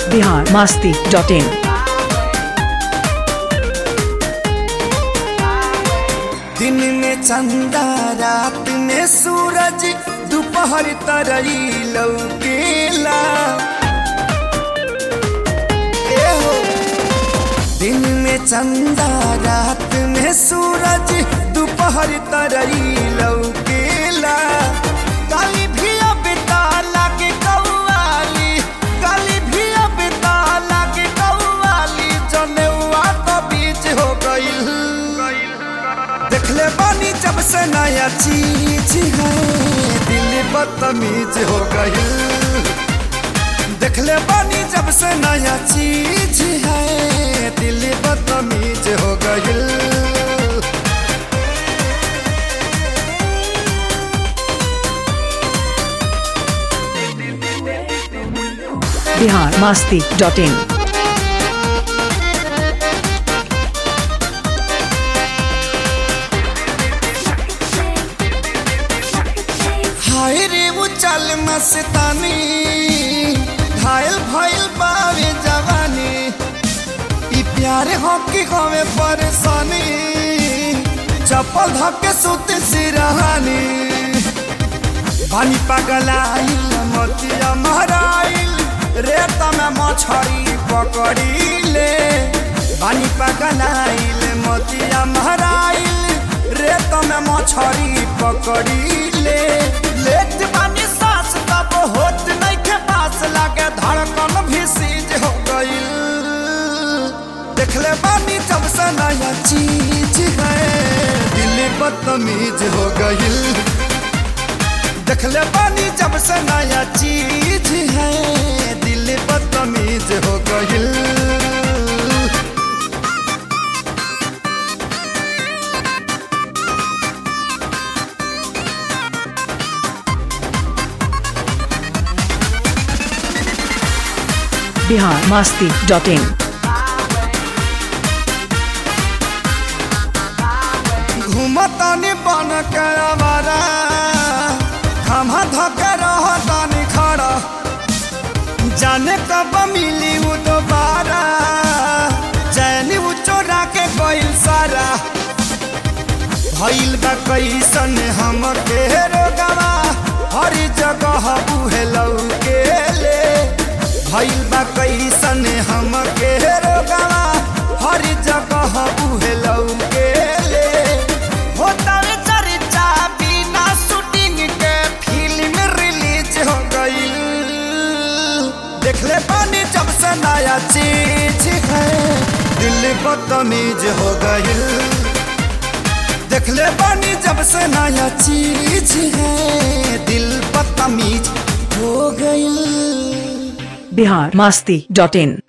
Bihar Masti dot इन दिन में चंदा रात में सूरज दोपहर तरई लौकेला ए हो। दिन में चंदा रात में सूरज दोपहर तरई लौकेला काली भी अब ताला के कौवाली काली भी अब ताला के कौवाली जनेवा तो बीच हो गईल देखले बानी जब से नया चीज है दिल बदतमीज हो गई देखले बानी जब से नया चीज है दिल बदतमीज हो गई बिहार मास्ती डॉट इन हाय रे वो चल मस्तानी घायल भइल बावे जवानी ई प्यार हो की होवे परेशानी चप्पल धके सुत सिरहानी पानी पगलाइल मोतिया महराइल रेत में मछरी पकड़ीले पानी पगलाइल मोतिया महराइल रेत में मछरी पकड़ीले लेट बानी सांस तब होत नहीं के पास लागे धड़कन भी सीज हो गईल देखले बानी जब से नया चीज है दिल बदतमीज हो गईल देखले बानी जब से नया चीज है दिल बदतमीज हो गईल बिहार मास्ती डॉट इन घूमतानी बन के आवारा खमा धके रहतानी खड़ा जाने कब मिली वो दोबारा जैनी वो चोरा के कोई सारा भइल बा कैसन हम के रोगवा हर जगह उहे लौके ले भइल बा कैसन हम के रोगवा हर जगह उहे लौके ले होतावे चर्चा बिना शूटिंग के फिल्म रिलीज हो गईल देखले पानी जब से नया चीज है दिल बदतमीज हो गईल देखले बानी जब से नया चीज है दिल बदतमीज हो गई बिहार मास्ती डॉट इन